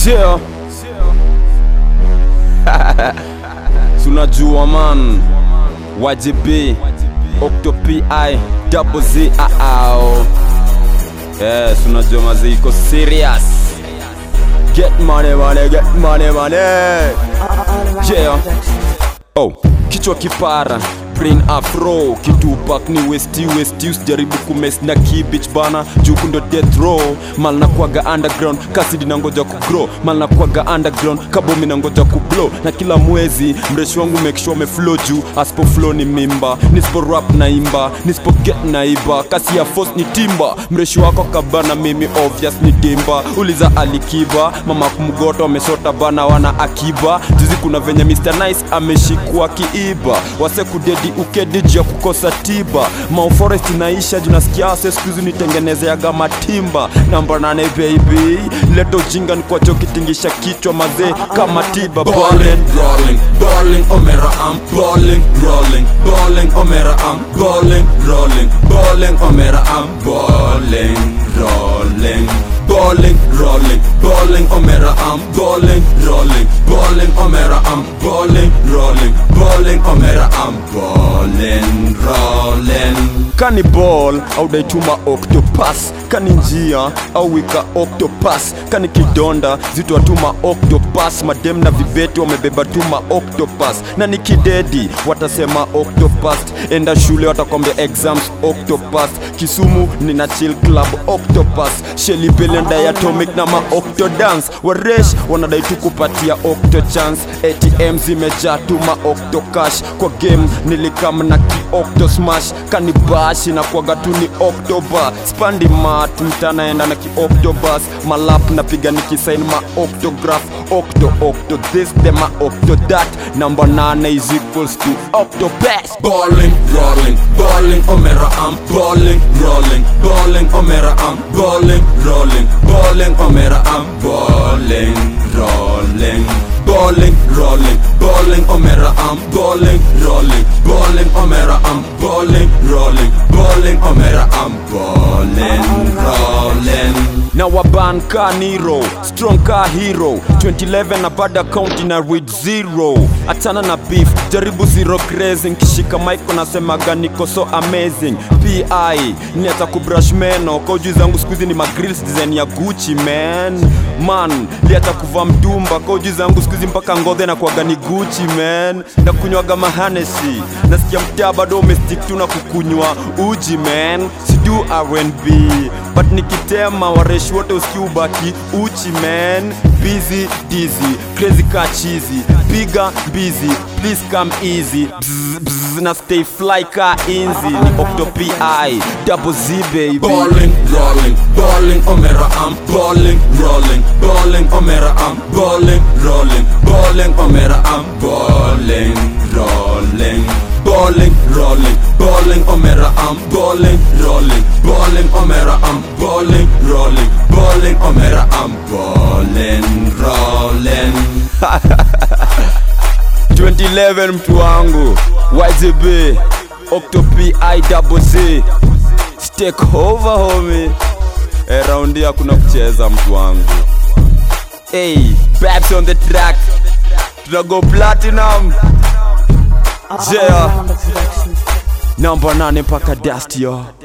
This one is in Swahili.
Yeah. Tunajua man YGB Octopi Double Z ao Yes, unajua mazi iko serious Get money money get money money Yeah. Oh, kichwa kipara brain afro kitupak ni westi westi usijaribu kumes na kibich bana juku ndo death row mal na kwaga underground kasidi na ngoja kugrow mal na kwaga underground kabomi na ngoja kublow na kila mwezi mreshi wangu make sure me flow juu asipo flow ni mimba nisipo rap na imba nisipo get na iba kasi ya force ni timba mreshi wako kabana mimi obvious ni dimba uliza alikiba mama kumgoto amesota bana wana akiba juzi kuna venye Mr. Nice ameshikwa kiiba wase kudedi ukedi juu ya kukosa tiba Mau Forest inaisha juu nasikia ase skuizi nitengenezeaga matimba namba nane baby leto jinga nikwacho kitingisha kichwa mazee kama tiba Balling, rolling, balling, omera, I'm balling, rolling, balling, omera, I'm balling, rolling, balling, omera, I'm balling, rolling, balling, rolling, balling, omera, I'm balling, rolling, balling, omera, I'm balling, rolling, balling, omera, I'm balling, rolling. kani ball au daituma octopus kani njia au wika octopus kani kidonda zitwatuma octopus madem na vibeti wamebeba tuma octopus na ni kidedi watasema octopus enda shule watakwambia exams octopus kisumu nina chill club octopus sheli belenda ya atomic na ma octodance waresh wanadai tu kupatia octo chance atm zimejaa tuma octocash kwa game nilikam na ki octo smash kanibashi na kwaga tu ni october spandi mat mtanaenda na ki octobus malap napiga nikisain ma octograph octo octo this the ma octo that number 9 is equals to octopus Balling, rolling, balling, omera, I'm balling, rolling, balling, omera, I'm balling, rolling, balling, omera, I'm balling, rolling, balling, rolling, balling, omera, I'm balling, rolling, balling, omera, I'm balling, rolling, balling, omera, I'm balling, rolling. na waban ka niro strong ka hero 2011 na bada county na read zero achana na beef jaribu zero crazy nkishika mike nasemaga niko so amazing pi niacha kubrush meno kauju zangu skuizi ni magrills design ya gucci man man liacha kuvaa mtumba kauju zangu skuizi mpaka ngodhe na kuaga ni gucci man na kunywaga mahanesi nasikia mtaa bado umestik tu na kukunywa uji man sidu rnb but nikitema wareshi wote usikiubaki uchi man busy dizzy crazy ka chizi piga busy please come easy bzz, bzz, na stay fly ka inzi ni octopi double z baby Balling, rolling, balling, omera, I'm balling, rolling, balling, omera, I'm balling, rolling, balling, omera, I'm balling, rolling, balling, rolling, balling, omera, I'm balling, rolling, balling, omera, I'm balling, rolling, balling, omera, I'm balling, rolling. 2011 mtu wangu YZB Octopi double Z Stake over homie e raundi hakuna kucheza mtu wangu hey, Babs on the track tunago platinum yeah. namba nane mpaka dust yo